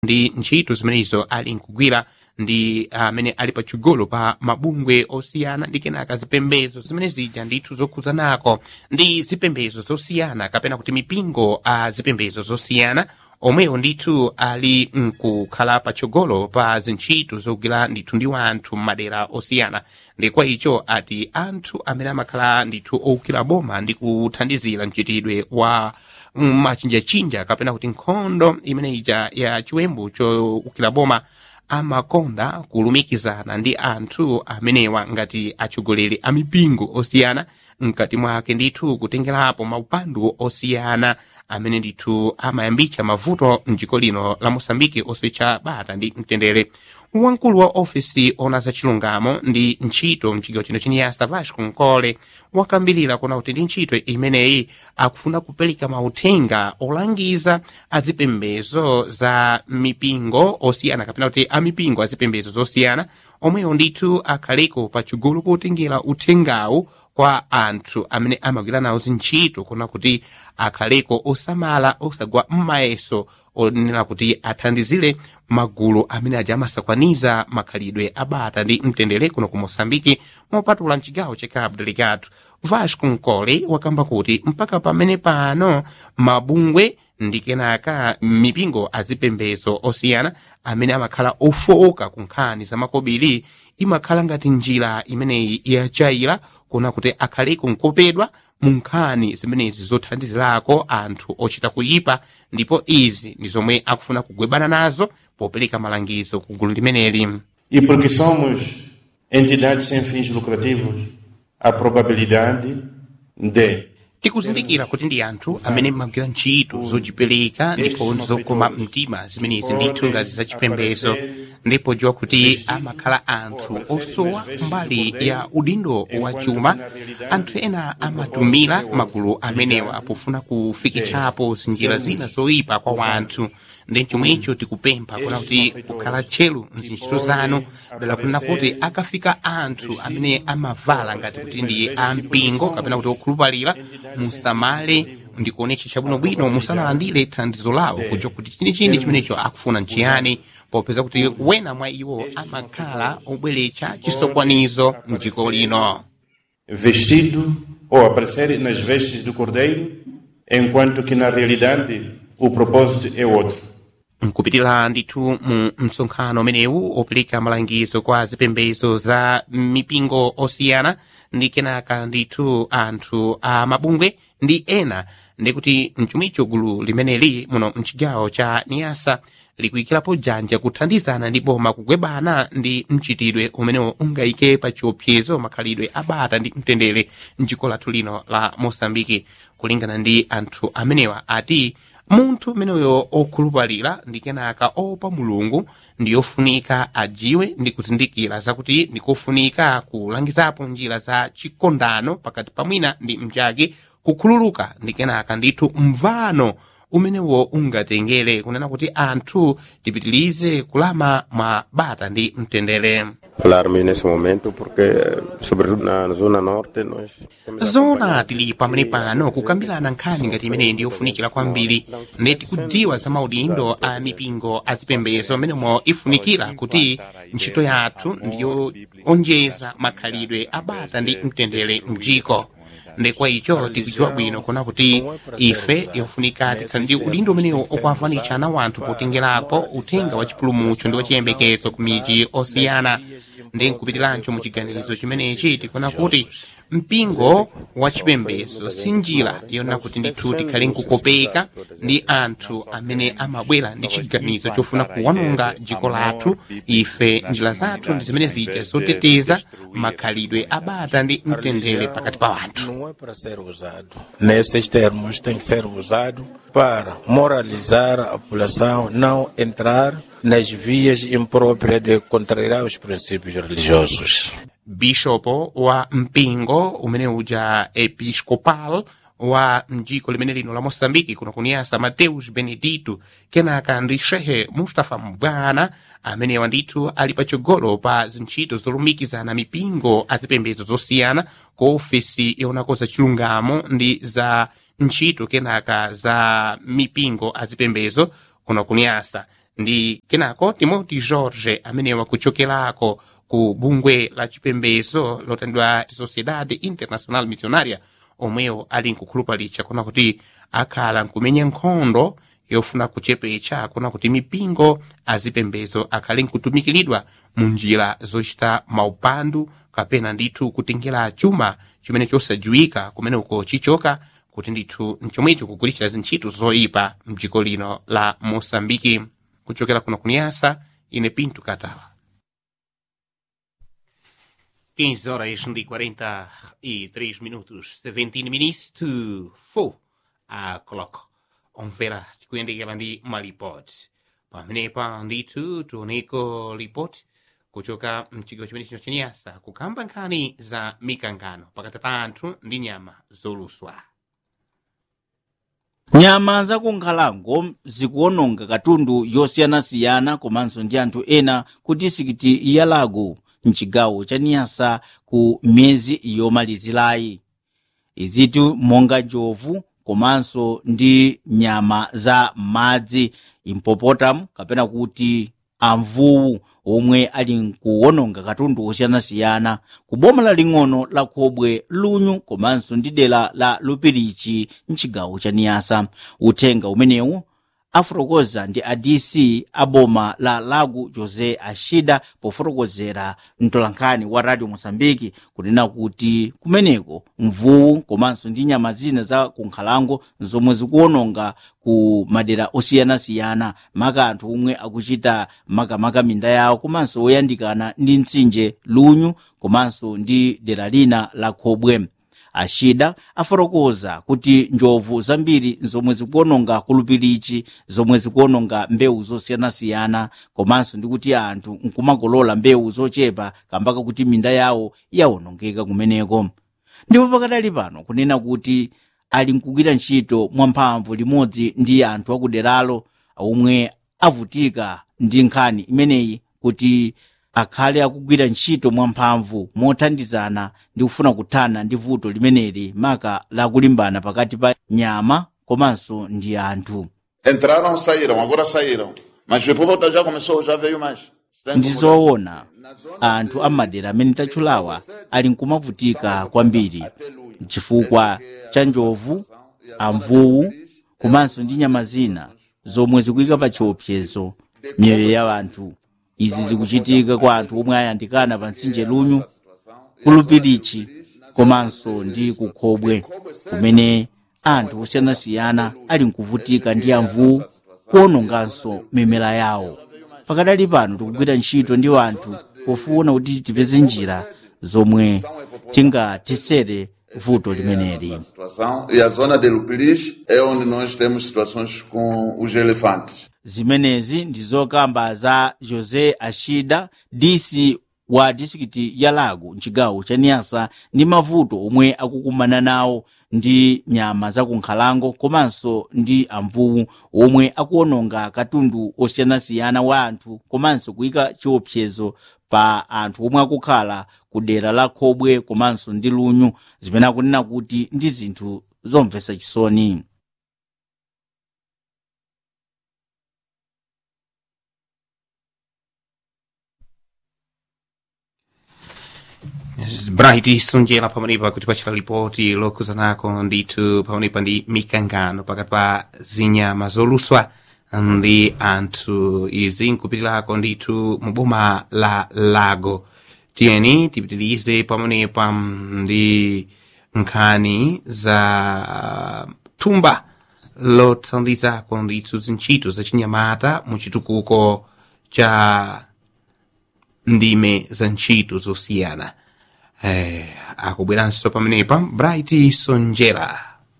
ndi ntchito zimenezo ali nkugwira ndi amene ali pachigolo pa mabungwe osiyana ndi kenaka zipembedzo zimene zija ndithu zokhuzanako ndi zipembedzo zosiyana kapena kuti mipingo a zipembedzo zosiyana omwewo ndithu ali nkukhala patsogolo pa zintchito zogwira ndithu ndi wanthu m'madera osiyana ndi kwa icho ati anthu amene amakhala ndithu owukira boma ndi kuthandizira mchitidwe wa machinjachinja kapena kuti nkhondo imene ija ya chiwembu chowukira boma amakonda kulumikizana ndi anthu amenewa ngati atsogoleri a mipingo osiyana mkati mwake ndithu kutengerapo maupandu osiyana amene ndithu amayambitsa mavuto mdziko lino la mosambiki oswetcha bata ndi mtendere wamkulu wa ofisi ona za chilungamo ndi ntchito mchigawo chino chiniyasa vasco nkole wakambirira kuona kuti ndi ntchito imeneyi akufuna kupereka mauthenga olangiza azipembezo za mipingo osiyana kapena kuti amipingo azipembezo zosiyana omwewo ndithu akhaleko pachigolo potengera uthengawu kwa anthu amene amagwira nawo zintchito kuona kuti akhaleko osamala osagwa m'mayeso onena kuti athandizire magulu amene aja amasakwaniza makhalidwe abata ndi mtendere kuno ku mosambiki mopatula mchigawo cha cabo delegado vasco nkole wakamba kuti mpaka pamene pano mabungwe ndi kenaka mipingo azipembezo osiyana amene amakhala ofowoka ku nkhani za makobiri imakhala ngati njira imeneyi yachaira kuona kuti akhaleko nkopedwa mu nkhani zimenezi zothandizirako anthu ochita kuyipa ndipo izi ndi zomwe akufuna kugwebana nazo popereka malangizo ku gulu limeneli E porque somos entidades sem fins lucrativos, a probabilidade de tikuzindikira kuti ndi anthu amene magwira ntchito zochipereka ndipo zokoma mtima zimenezi ndithu ngati zachipembezo ndipo dziwa kuti amakhala anthu osowa mbali ya udindo wa chuma anthu ena amatumira magulu amenewa pofuna kufikitsapo zinjira zina zoyipa kwa wanthu ndi chomwecho tikupempha kuna kuti kukhala tcheru mzintchito zanu dala kunena kuti akafika anthu amene amavala ngati kuti ndi ampingo kapena kuti okhulupalira musamale ndikuonetsa chabwinobwino musanalandire thandizo lawo kuja kuti chinichini chimenecho akufuna nchiyani popeza kuti wena mwa iwo amakhala obweretsa chisokwanizo mdziko lino vestido ou aparecer nas vestes do cordeiro, enquanto que na realidade o propósito é outro. nkupitira ndithu mu msonkhano umenewu opereka malangizo kwa zipembezo za mipingo osiyana ndi kenaka ndithu anthu a mabungwe ndi ena ndikuti mchumicho gulu limeneli muno mchigawo cha niyasa likuyikirapo janja kuthandizana ndi boma kugwebana ndi mchitidwe umenewo ungayike pa chiopsezo makhalidwe abata ndi mtendere mdziko lathu lino la mosambiki kulingana ndi anthu amenewa ati munthu umeneyo okhulupalira ndi kenaka opa mulungu ndi yofunika ajiwe ndi kuzindikira zakuti ndikofunika kulangizapo njira za chikondano pakati pamwina ndi mchake kukhululuka ndi kenaka ndithu mvano umenewo ungatengere kunena kuti anthu tipitilize kulama mwa bata ndi mtendere falar-me nesse momento porque sobretudo na zona norte nós zona tili pamene pano kukambirana nkhani ngati imeneyi ndi yofunikira kwambiri ndeti kudziwa za maudindo a mipingo azipembezo amenemo ifunikira kuti ntchito yathu ndiyo onjeza makhalidwe abata ndi mtendere mdziko ndekwa icho tikudziwa bwino kuna kuti ife yofunika tikhale ndi udindo umenewo okwafanitsa na wanthu potengerapo uthenga wa chipulumutso ndi wachiyembekezo ku miji osiyana ndi nkupitirancho mu chiganizo chimenechi tikuona kuti mpingo wa chipembezo si njira yona kuti ndithu tikhale nkukopeka ndi anthu amene amabwera ndi chiganizo chofuna kuwanonga dziko lathu ife njira zathu ndi zimene zija zoteteza makhalidwe abata ndi mtendere pakati pa wanthu Não é para ser usado. Nesses termos tem que ser usado para moralizar a população, não entrar nas vias impróprias de contrariar os princípios religiosos. bishopo wa mpingo umene uja episcopal wa mdziko limene lino la moçambike kuno kuniyasa mateus benedito kenaka ndi shehe mustafa mbwana amenewa ndithu ali patsogolo pa zintchito zolumikizana mipingo azipembedzo zosiyana ku ofesi yonako za chilungamo ndi za ntchito kenaka za mipingo azipembezo kuno kuniyasa ndi kenako timoti george amene wakuchokerako ku bungwe la chipembedzo lotandidwa sociedade international missionaria omwewo ali nkukhulupalitsa kuna kuti akhala nkumenya nkhondo yofuna kuchepetsa kuna kuti mipingo azipembedzo akhale nkutumikiridwa mu njira zochita maupandu kapena ndithu kutengera chuma chimene chosadziwika kumene uko chichoka kuti ndithu mchomwecho kugulitsa zintchito zoyipa mdziko lino la mosambiki kuchokera kuno kuniyasa ine pinto katala 15 horas e 43 minutos 17 minutes to 4 o'clock omvera tikuyendekera ndi malipoti pamenepa ndithu tioneko lipoti kuchoka mchigawo chimene chino chaniyasa kukamba nkhani za mikangano pakati pa anthu ndi nyama zoluswa nyama zakunkhalango zikuononga katundu yosiyanasiyana komanso ndi anthu ena ku disikiti ya lago mchigawo cha niyasa ku miyezi yomalizirayi izitu monga njovu komanso ndi nyama za madzi impopotamu kapena kuti amvuwu omwe ali nkuwononga katundu osiyanasiyana ku boma laling'ono la khobwe lunyu komanso ndi dera la lupirichi mchigawo cha niyasa uthenga umenewu afotokoza ndi adc a boma la lago josé ashida pofotokozera mtolankhani wa radio mosambiki kunena kuti kumeneko mvuwu komanso ndi nyama zina za kunkhalango zomwe zikuwononga ku madera osiyanasiyana maka anthu omwe akuchita makamaka minda yawo komanso oyandikana ndi mtsinje lunyu komanso ndi dera lina la khobwe ashida afotokoza kuti njovu zambiri zomwe zikuononga kulupirichi zomwe zikuononga mbewu zosiyanasiyana komanso ndi kuti anthu nkumakolola mbewu zochepa kambaka kuti minda yawo yaonongeka kumeneko ndipo pakadali pano kunena kuti ali nkugwira ntchito mwamphamvu limodzi ndi anthu akuderalo omwe avutika ndi nkhani imeneyi kuti akhale akugwira ntchito mwamphamvu mothandizana ndi kufuna kuthana ndi vuto limeneli maka lakulimbana pakati pa nyama komanso ndi anthu Entraram, saíram, agora saíram. Mas depois já começou, já veio mais. Está ndi incomodado. zoona anthu amadera amene tachulawa ali nkumavutika kwambiri chifukwa cha njovu amvuwu komanso ndi nyama zina zomwe zikuyika pa chiopsezo miyoyo ya anthu izi zikuchitika kwa anthu omwe ayandikana pa mtsinje lunyu kulupirichi komanso ndi kukhobwe kumene anthu osiyanasiyana ali nkuvutika ndi amvuwu kuononganso mimela yawo pakadali pano tikugwira ntchito ndi anthu pofuna kuti tipeze njira zomwe tingatisere vuto limeneli Situação. E a zona de Lupilis é onde nós temos situações com os elefantes. zimenezi ndi zokamba za josé ashida dc wa disikiti ya lago mchigawo cha niyasa ndi mavuto omwe akukumana nawo ndi nyama zakunkhalango komanso ndi amvuwu omwe akuononga katundu osiyanasiyana wa anthu komanso kuyika chiopsezo pa anthu omwe akukhala ku dera la khobwe komanso ndi lunyu zimene akunena kuti ndi zinthu zomvetsa chisoni bright sunjera pamwenepa kuti pachita lipoti lokhuzanako ndithu pamwenepa ndi mikangano pakati pa zinyama zoluswa ndi anthu izi nkupitirako ndithu mu boma la lago tiyeni tipitirize pamwenepa ndi nkhani za thumba lothandizako ndithu zintchito zachinyamata mu chitukuko cha ndime za ntchito zosiyana eh, akubweranso pamenepa bright sonjera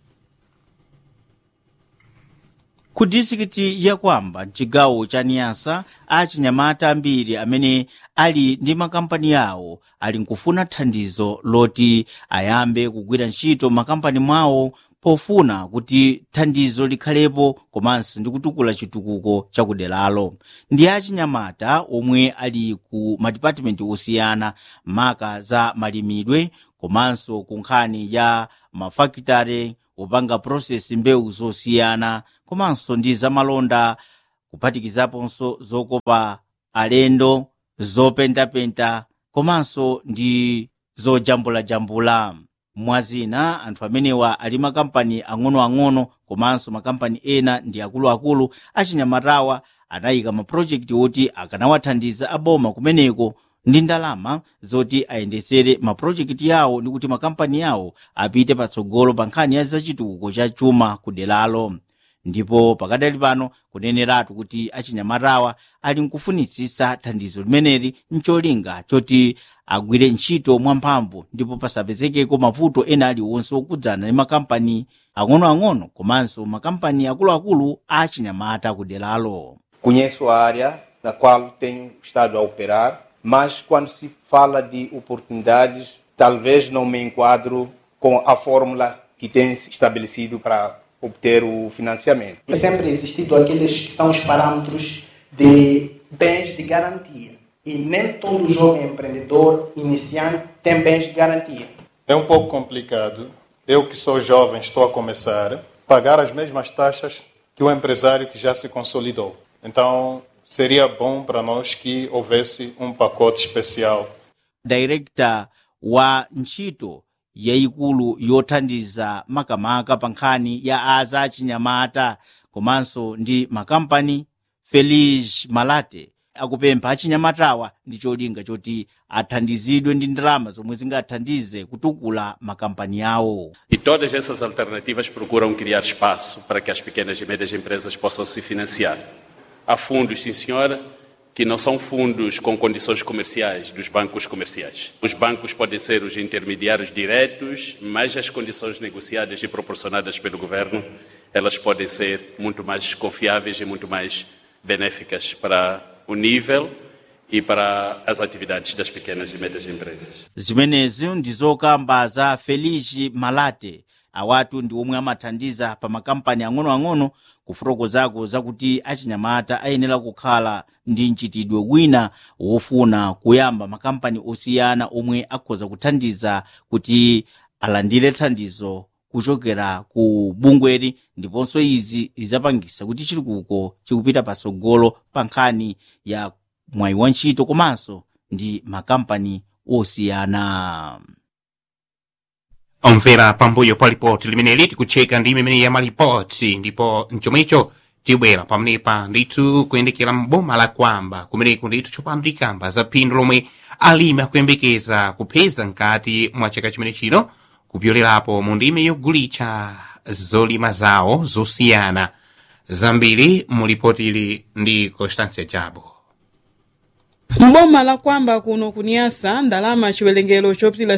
ku disikiti ya kwamba mchigawo cha niyasa achinyamata ambiri amene ali ndi makampani awo ali nkufuna thandizo loti ayambe kugwira ntchito makampani mwawo pofuna kuti thandizo likhalepo komanso ndi kutukula chitukuko chakuderalo ndi achinyamata omwe ali ku madipatimenti osiyana maka za malimidwe komanso ku nkhani ya mafakitare opanga process mbewu zosiyana komanso ndi zamalonda kuphatikizaponso zokopa alendo zopentapenta komanso ndi zojambulajambula mwazina anthu amenewa ali makampani ang'onoang'ono komanso makampani ena ndi akuluakulu achinyamatawa anayika mapulojekiti oti akanawathandiza aboma kumeneko ndi ndalama zoti ayendesere mapulojekiti yawo ndi kuti makampani yawo apite patsogolo pa nkhani ya zachitukuko cha chuma ku deralo ndipo pakadali pano kuneneratu kuti achinyamatawa ali nkufunitsitsa thandizo limeneli ncholinga choti agwire ntchito mwamphamvu ndipo pasapezekeko mavuto ena aliwonse okudzana ndi makampani ang'onoang'ono komanso makampani akuluakulu a achinyamata ku deralo Conheço a área na qual tenho estado a operar, mas quando se fala de oportunidades, talvez não me enquadro com a fórmula que tem se estabelecido para obter o financiamento. sempre existido aqueles que são os parâmetros de bens de garantia. E nem todo jovem empreendedor iniciante tem bens de garantia. É um pouco complicado. Eu que sou jovem, estou a começar, pagar as mesmas taxas que o empresário que já se consolidou. Então, seria bom para nós que houvesse um pacote especial director wa ntchito yayikulu yothandiza makamaka pa nkhani ya aza achinyamata komanso ndi makampani feliz malate akupempha achinyamatawa ndi cholinga choti athandizidwe ndi ndalama zomwe zingathandize kutukula makampani awo E todas essas alternativas procuram criar espaço para que as pequenas e médias empresas possam se financiar. Há fundos, sim senhora, que não são fundos com condições comerciais dos bancos comerciais. Os bancos podem ser os intermediários diretos, mas as condições negociadas e proporcionadas pelo governo, elas podem ser muito mais confiáveis e muito mais benéficas para o nível e para as atividades das pequenas e médias empresas. zimenezi ndizokamba za feliz malate awatu ndi omwe amathandiza pa makampani ang'onoang'ono kufotokozako zakuti achinyamata ayenera kukhala ndi mchitidwe wina wofuna kuyamba makampani osiyana omwe akhoza kuthandiza kuti alandire thandizo kuchokera ku bungweri ndiponso izi zizapangisa kuti chitukuko chikupita patsogolo pa nkhani ya mwayi wa ntchito komanso ndi makampani osiyana omvera pambuyo pa lipoti limeneli tikucheka ndi imene ya malipoti ndipo mchomwecho tibwera pamenepa ndithu kuyendekera mboma la kwamba kumeneko ndithu tsopano tikamba za phindu lomwe alimi akuyembekeza kupeza mkati mwa chaka chimene chino kupyolerapo mu ndime yogulitsa zolima zawo zosiyana zambiri mu lipoti ili ndi constancia jabo mboma la kwamba kuno kuniyasa ndalama chiwerengero chopitila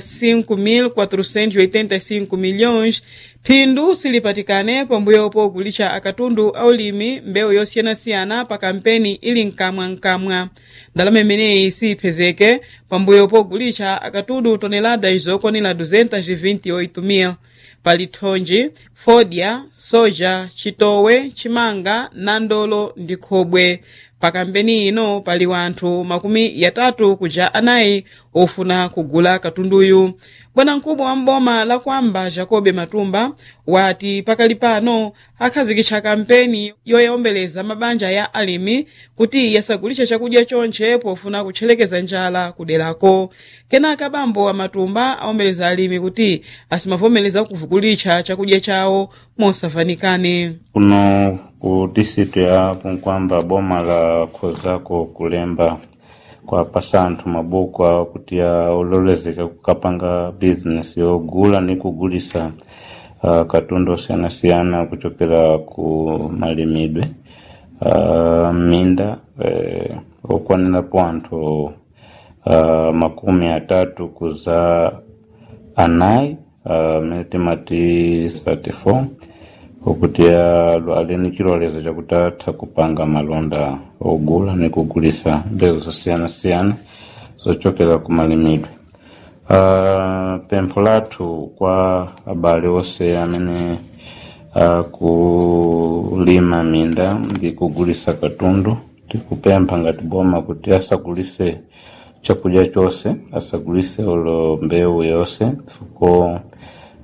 5.485 milhões phindu silipatikane pambuyo pogulitsa akatundu aulimi mbewu yosiyanasiyana pa kampeni ili mkamwamkamwa ndalama imeneyi siyipezeke pambuyo pogulitsa akatundu tonelada izokwanira 228 pali thonji fodya soja chitowe chimanga nandolo ndi khobwe pa kampeni ino pali wanthu makumi yatatu kuja anayi ofuna kugula katunduyu bwanamkubwa wa mboma la kwamba jacobe matumba wati pakali pano akhazikitsa kampeni yoyombeleza mabanja ya alimi kuti yasagulitse chakudya chonche pofuna kutchelekeza njala kuderako kenaka bambo wa matumba awombeleza alimi kuti asimavomereza kuvugulitsa chakudya chawo mosafanikane kuno ku district ya punkwamba boma la khozako kulemba kwapasa anthu mabuku awo kuti aulolezeka kukapanga business yogula ni kugulisa uh, katundu osiyanasiyana kuchokera ku malimidwe uh, minda eh, okwanirapo anthu uh, makumi atatu kuza anayi amene uh, timati 34 okuti ali ni chilolezo chakuti atha kupanga malonda ogula ni kugulisa mbewu zosiyanasiyana zochokera ku malimidwe uh, pempho lathu kwa abale onse amene akulima minda ndi kugulisa katundu tikupempha ngati boma kuti asagulise chakudya chonse asagulise olo mbewu yonse fuko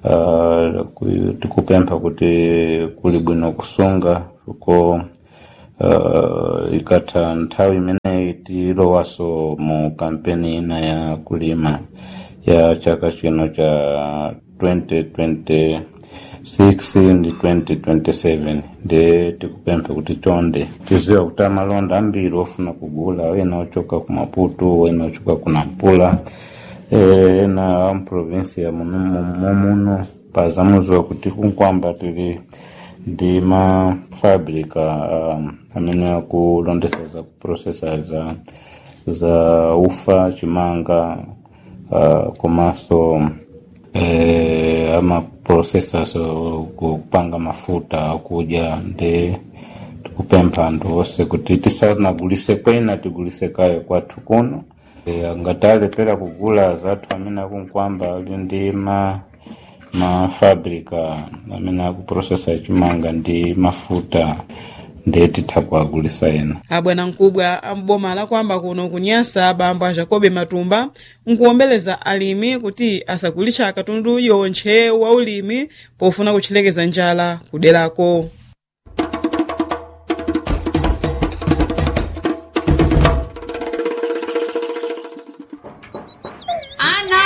uh, tikupempha kuti kuli bwino kusunga fuko uh, ikatha nthawi imeneyi tilowaso mu kampeni ina ya kulima ya chaka chino cha 2026 ndi 2027 ndi tikupempha kuti chonde tiziwa kuti amalonda ambiri ofuna kugula wena ochoka ku maputo wena ochoka ku nampula eh, ena amprovinsi ya muno pazamuziwa kuti kunkwamba tili ndi mafabrika um, amene akulondesa za kuprocessa za za ufa chimanga uh, komanso eh, amaprocessors uh, kupanga mafuta akudya ndi tikupempha anthu onse kuti tisanagulise kwina tigulise kaye kwathu kuno e, ngatalepera kugula zathu amene akunkwamba ali ndi ma mafabrika amene akuprocessa chimanga ndi mafuta ndi titha kuagulisa ena abwana mkubwa amboma lakwamba kuno kunyasa bambo a jacobe matumba nkuwombeleza alimi kuti asagulisha katundu yontche wa ulimi pofuna kutchelekeza njala kuderako ana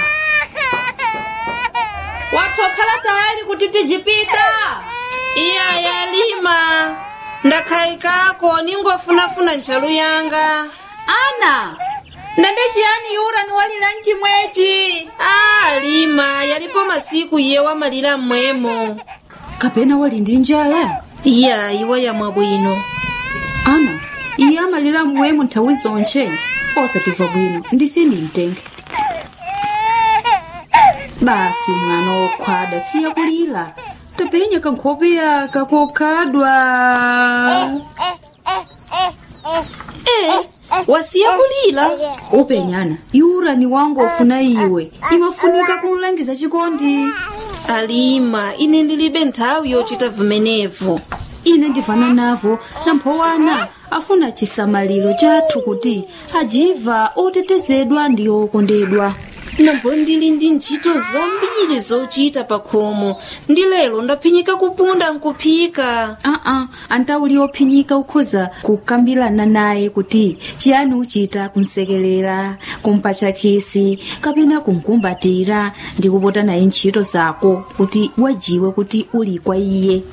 watokhala tayali kuti tijipita iya yalima ndakhaikako ningofunafuna ntchalu yanga ana ndende chiyani yura niwalira mchimwechi a lima yalipo masiku iye wamalira mmwemo kapena wali ndi njala iya iwa yamwa bwino ana iye amalira mmwemo nthawi zonche osatimva bwino ndisini mtenge basi mwana wokhwada siya kulira tapenya kankhopeya kakokhadwa e wasiya kulira upenyana yurani wangu ofuna iwe imafunika kumlangiza chikondi alima ine ndilibe nthawi yochita vimenevo ine ndivana navo namphowana afuna chisamaliro chathu kuti ajiva otetezedwa ndi okondedwa nambo ndili ndi ntchito zambiri zochita pa khomo ndi lero ndaphinyika kupunda nkuphika aa antauli ophinyika ukhoza kukambirana naye kuti chiyani uchita kumsekelera kumpatcha khisi kapena kumkumbatira ndi kupota naye ntchito zako kuti wajiwe kuti uli kwa iye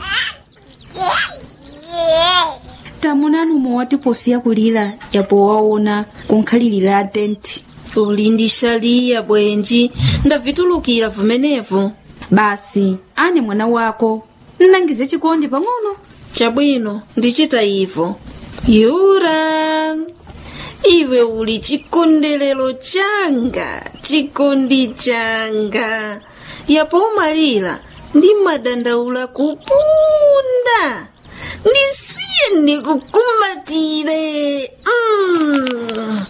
tamunani umwe watiposiya kulira yapo waona kunkhalirira tenti uli ndi shaliya bwenji ndavitulukira vimenevo basi ane mwana wako nnangize chikondi pang'ono chabwino ndichita ivo yura iwe uli chikondelero changa chikondi changa yapo umalira ndi madandaula kupunda ndisiye ndikukumbatire mm.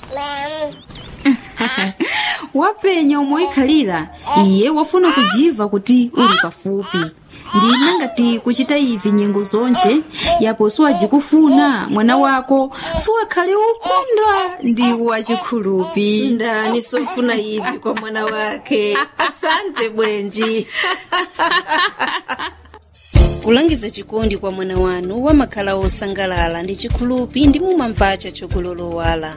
wapenya umoikhalira iye wafuna kujiva kuti uli pafupi ndina ngati kuchita ivi nyengo zonche yapo siwajikufuna mwana wako siwakhale ukondwa ndi wachikhulupi ndani sofuna ivi kwa mwana wake asante bwenji kulangiza chikondi kwa mwana wanu wamakhala osangalala ndi chikhulupi ndi mumamvacha chokulolowala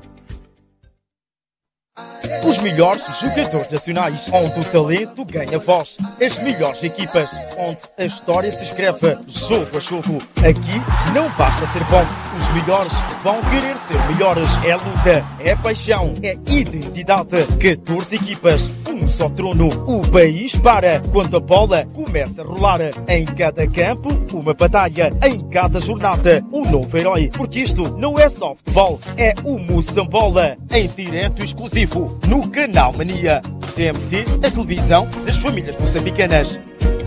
Os melhores jogadores nacionais, onde o talento ganha voz. As melhores equipas, onde a história se escreve jogo a jogo. Aqui não basta ser bom, os melhores vão querer ser melhores. É luta, é paixão, é identidade. 14 equipas, um só trono. O país para quando a bola começa a rolar. Em cada campo, uma batalha. Em cada jornada, um novo herói. Porque isto não é só futebol, é o Moçambola. Em direto exclusivo no Canal Mania. TMT, a televisão das famílias moçambicanas.